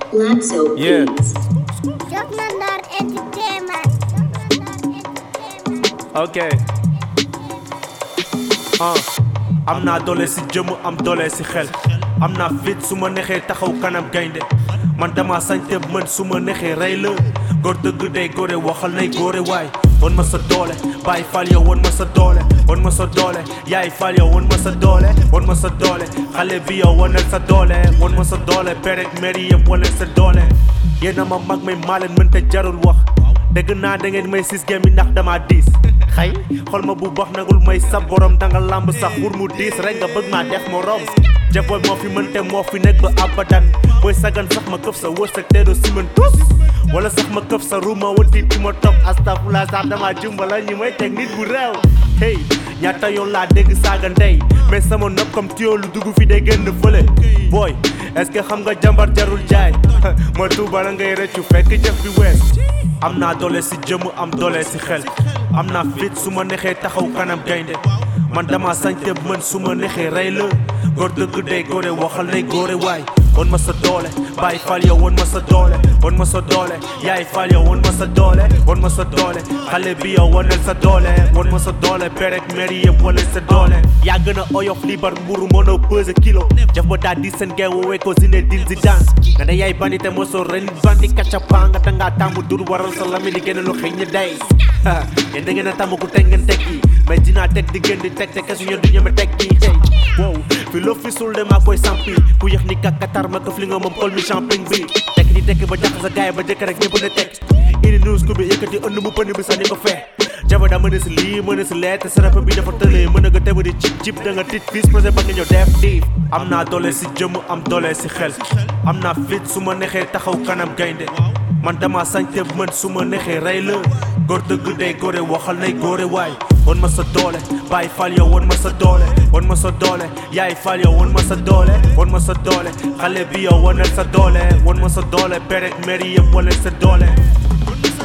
Laxo Yeah. Beats. Jot na Ndar Entertainment. ok ah am naa doole si jëmm am doole si xel am naa fit su ma nexee taxaw kanam gaynde man dama sañte mën su ma nexee rey la góor dëgg day góore waxal nay góore waay won ma sa doole bàyyi fal yow won ma sa doole won ma sa doole yaay fal yow won ma sa doole won ma sa doole xale bi yow wanal sa doole won ma sa doole perek mairie yëpp wanal sa doole yéena ma mag may maa leen mënta jarul wax dégg naa da ngeen may sis game yi ndax dama diis xëy xol ma bu baax nagul may sa borom danga lamb sax pour mu diis rek nga bëgg maa def morom jaboy moo fi mënte moo fi nekk ba abadan booy sagan sax ma këf sa wërsëg te doo si mën tus wala sax ma këf sa ruuma wanti ti ma topp astafula sax dama jumbala ñi may teg nit bu réew hey ñaata yoon laa dégg saaga ndey mais sama nopp comme tuyau lu dugg fi day génn fële booy est-ce que xam nga jàmbar jarul jaay ma tuubala ngay rëccu fekk jëf bi wees am naa doole si jëmm am doole si xel am naa fit su ma nexee taxaw kanam gaynde man dama sañte mën su ma nexee rey la góor dëgg day góore waxal nay góore waay won ma sa doole bàyyi fal yow won ma sa doole won ma sa doole yaay fal yow won ma sa doole won ma sa doole xale bi yow wanel sa doole won ma sa doole perek mairie yëpp wanel sa doole yaa gën a oyof libar mburu mënoo pesé kilo jaf ba daa di seen gay woowee ko zine din si daan nga ne yaay bandi te mosoo ren bandi kacapa nga dangaa tàmmu dur waral sa lami di gën a lu xëy ñi day yéen da ngeen a tàmm ku teg ngeen teg yi mais dinaa teg di gën di teg te kesu ñeen du ñeme teg yi hey wow fi loo fi sul de maa koy sampi ku yëx ni kakatar ma këf li nga moom kol mi champagne bi tekk di tekk ba jax sa gaay ba jëkk rek ñëpp ne teg indi news ku bi yëkkati ënd mu pënd bi sànni ko fee jaba daa mën a si lii mën a si lee te sarapa bi dafa tëlee mën a nga tegu di cip cip da nga tit fis projet ba nga ñëw def diif am naa doole si jëmm am doole si xel am naa fit su ma nexee taxaw kanam gaynde man dama sañte mën su ma nexee rey la góor dëgg day góore waxal nay góore waay won ma sa doole bàyyi fal yow won ma sa doole won ma sa doole yaay fal yow won ma sa doole won ma sa doole xale bi yow wanal sa doole won ma sa doole perek mairie yëpp wanal sa doole